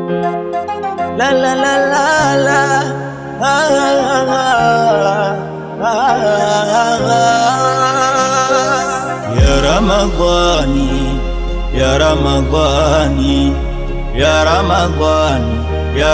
La la la la la. Ah, ah, ah, ah, ah. Ya Ramadhani, ya Ramadhani, ya Ramadhani, ya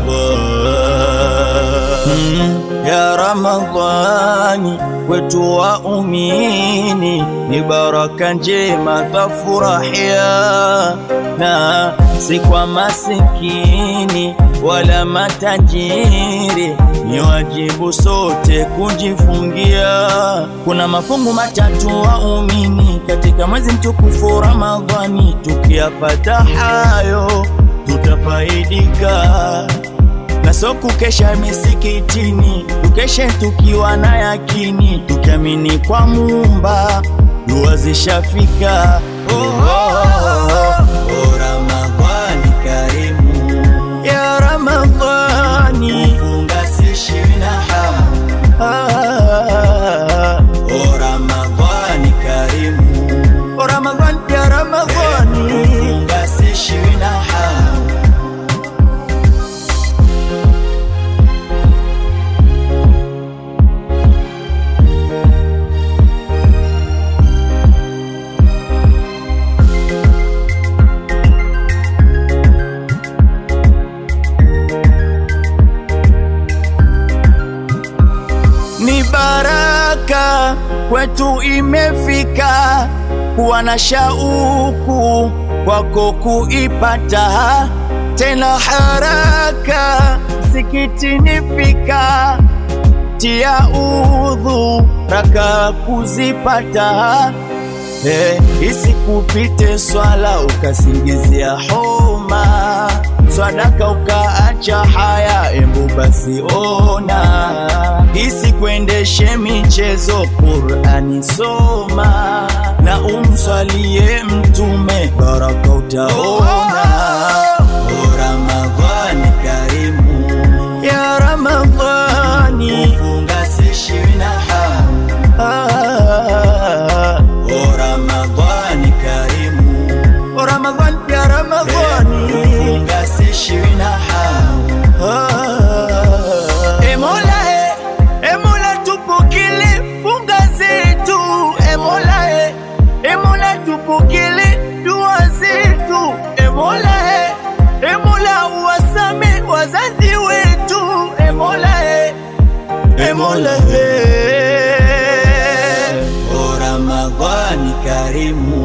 Ramadhani, ya Ramadhani, kwetu waumini ni baraka njema tafurahia, na si kwa masikini wala matajiri, ni wajibu sote kujifungia. Kuna mafungu matatu waumini katika mwezi mtukufu Ramadhani, tukiyapata hayo tutafaidika na so kukesha misikitini, tukeshe tukiwa na yakini, tukiamini kwa Muumba dua zishafika. Oh, oh, oh, oh, Ramadhani karimu ya Ramadhani, funga sishi na hamu ah, oh, Ramadhani karimu oh, Ramadhani ya Ramadhani, funga sishi na hamu ni baraka kwetu imefika, kuwa na shauku kwako kuipata, tena haraka sikitini fika, tia udhu raka kuzipata Eh, isikupite swala ukasingizia homa, swadaka ukaacha haya, embu basi ona, isikuendeshe michezo, Qur'ani soma na umswalie Mtume, baraka utaona. Oh, Ramadhani karimu ya Ramadhani, funga sishi na hamu ah, O Ramadhani karimu, O Ramadhani ya Ramadhani, funga sishi na hamu ah. E Mola e, e Mola tupokele funga zetu, e Mola e, e Mola tupokele dua zetu, e Mola e, e Mola uwasame wazazi wetu, e Mola e, e Mola e. O Ramadhani karimu,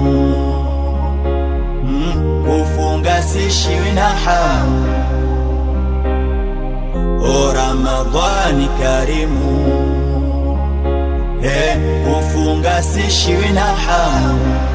mm, kufunga sishiwi na hamu. O Ramadhani karimu, eh, kufunga sishiwi na hamu.